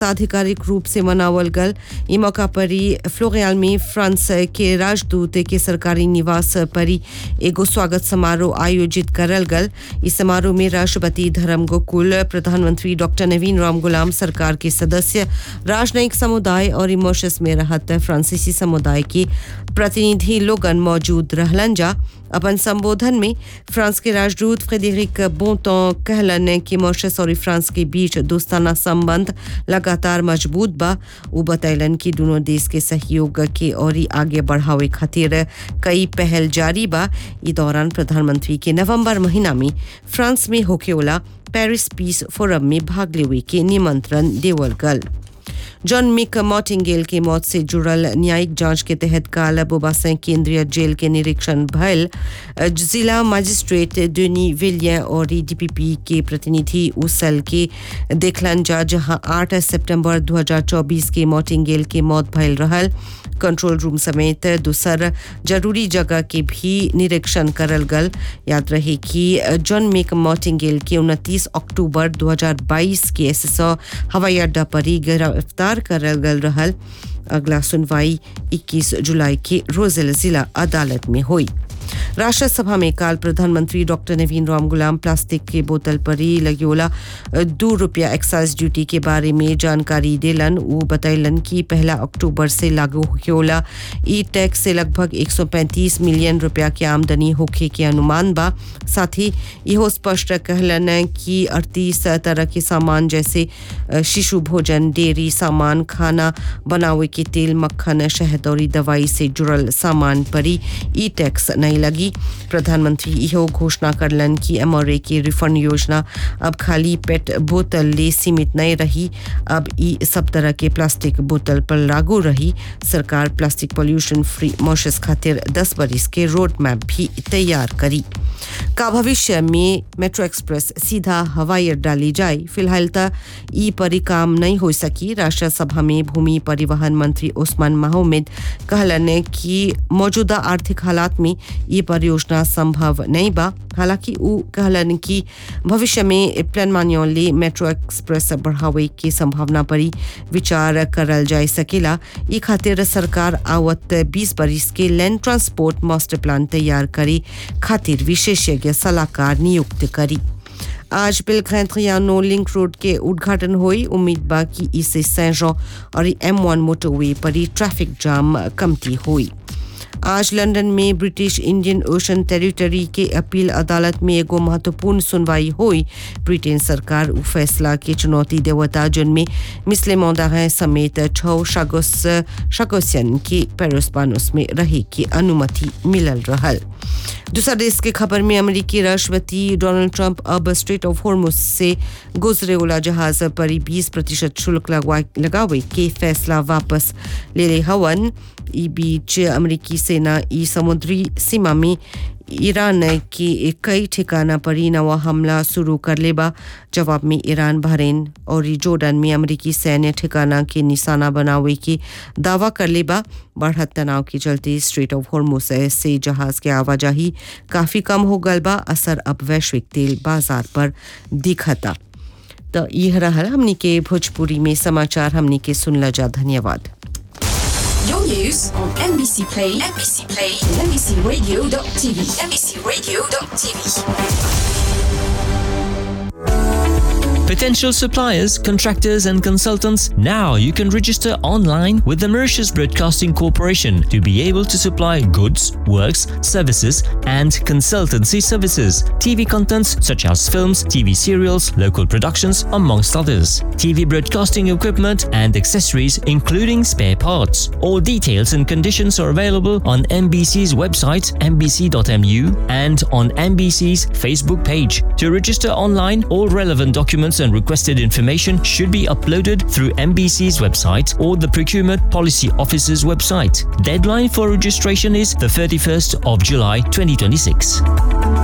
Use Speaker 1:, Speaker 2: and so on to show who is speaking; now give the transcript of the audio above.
Speaker 1: आधिकारिक रूप से मनावल गल ई मौका पर ही फ्लोरियाल में फ्रांस के राजदूत के सरकारी निवास पर ही एगो स्वागत समारोह आयोजित करल गल इस समारोह में राष्ट्रपति धर्म गोकुल प्रधानमंत्री डॉक्टर नवीन राम गुलाम सरकार के सदस्य राजनयिक समुदाय और इमोशस में रहत फ्रांसीसी समुदाय के प्रतिनिधि लोगन मौजूद रहलन जा अपन संबोधन में फ्रांस के राजदूत फ्रेडरिक बोंटो कहलन कि मॉरिशस और फ्रांस के बीच दोस्ताना संबंध लगातार मजबूत बा वो बतैलन कि दोनों देश के सहयोग के और ही आगे बढ़ावे खातिर कई पहल जारी बा इस दौरान प्रधानमंत्री के नवंबर महीना में फ्रांस में होकेवाला पेरिस पीस फोरम में भाग लेवे के निमंत्रण देवल गल जॉन मिक मॉटिंगेल की मौत से जुड़ल न्यायिक जांच के तहत काल बोबासें केंद्रीय जेल के निरीक्षण भयल जिला मजिस्ट्रेट डेनी विलियन और डीपीपी के प्रतिनिधि उस सेल के देखलन जा जहां 8 सितंबर 2024 के मॉटिंगेल के मौत भयल रहल कंट्रोल रूम समेत दूसर जरूरी जगह के भी निरीक्षण करल गल याद रहे कि जॉन मिक मॉटिंगेल के 29 अक्टूबर 2022 के एसएसओ हवाई अड्डा पर ही गिरफ्तार करल गल रहल अगला सुनवाई 21 जुलाई के रोजेल जिला अदालत में हुई राष्ट्र सभा में काल प्रधानमंत्री डॉक्टर नवीन राम गुलाम प्लास्टिक के बोतल पर ही लगोला दो रुपया एक्साइज ड्यूटी के बारे में जानकारी दिलन वो बतैलन कि पहला अक्टूबर से लागू होला ई टैक्स से लगभग 135 मिलियन रुपया के आमदनी होखे के अनुमान बा साथ ही इहो स्पष्ट कहलन कि अड़तीस तरह के सामान जैसे शिशु भोजन डेयरी सामान खाना बनावे के तेल मक्खन शहद और दवाई से जुड़ल सामान पर ही ई टैक्स नहीं लगी प्रधानमंत्री इहो घोषणा करलन कि एमआरए की रिफंड योजना अब खाली पेट बोतल ले सीमित नहीं रही अब ई सब तरह के प्लास्टिक बोतल पर लागू रही सरकार प्लास्टिक पोल्यूशन फ्री मॉशस खातिर 10 बरिस के रोड मैप भी तैयार करी का भविष्य में मेट्रो एक्सप्रेस सीधा हवाई अड्डा ले जाए फिलहाल तक ई पर काम नहीं हो सकी राष्ट्र सभा में भूमि परिवहन मंत्री ओस्मान माहमद कहलन कि मौजूदा आर्थिक हालात में ये परियोजना संभव नहीं बा हालांकि वो कहलन कि भविष्य में प्लान मान्योले मेट्रो एक्सप्रेस बढ़ावे की संभावना पर विचार करल जा सकेला ई खातिर सरकार आवत 20 बरिस के लैंड ट्रांसपोर्ट मास्टर प्लान तैयार करे खातिर विशेषज्ञ सलाहकार नियुक्त करी आज बिलखैंत्रियानो लिंक रोड के उद्घाटन हुई उम्मीद बा कि इससे सैजो और एम वन मोटरवे पर ही ट्रैफिक जाम कमती हुई आज लंदन में ब्रिटिश इंडियन ओशन टेरिटरी के अपील अदालत में एगो महत्वपूर्ण सुनवाई हुई ब्रिटेन सरकार उ फैसला के चुनौती देवता जिनमें मिसले मौदाह समेत छः शागोस शागोसियन के पेरोस्पानोस में रहे की अनुमति मिलल रहल दूसरा देश के खबर में अमेरिकी राष्ट्रपति डोनाल्ड ट्रंप अब स्ट्रेट ऑफ हॉर्मुस से गुजरे वाला जहाज पर 20 प्रतिशत शुल्क लगावे के फैसला वापस ले ले हवन ई बीच अमेरिकी सेना ई समुद्री सीमा में ईरान के कई ठिकाना पर ही नवा हमला शुरू कर लेबा जवाब में ईरान बहरीन और जोर्डन में अमेरिकी सैन्य ठिकाना के निशाना बनावे की दावा कर लेबा बढ़त तनाव के चलते स्ट्रेट ऑफ हॉर्मुस से जहाज के आवाजाही काफ़ी कम हो गल बा असर अब वैश्विक तेल बाजार पर दिखता तो यह रहल हमनी के भोजपुरी में समाचार हमनी के सुनला जा धन्यवाद
Speaker 2: Your news on NBC Play, NBC Play, NBCRadio.tv, NBCRadio.tv.
Speaker 3: Potential suppliers, contractors, and consultants, now you can register online with the Mauritius Broadcasting Corporation to be able to supply goods, works, services, and consultancy services. TV contents such as films, TV serials, local productions, amongst others. TV broadcasting equipment and accessories, including spare parts. All details and conditions are available on MBC's website, mbc.mu, and on MBC's Facebook page. To register online, all relevant documents and requested information should be uploaded through MBC's website or the Procurement Policy Office's website. Deadline for registration is the 31st of July 2026.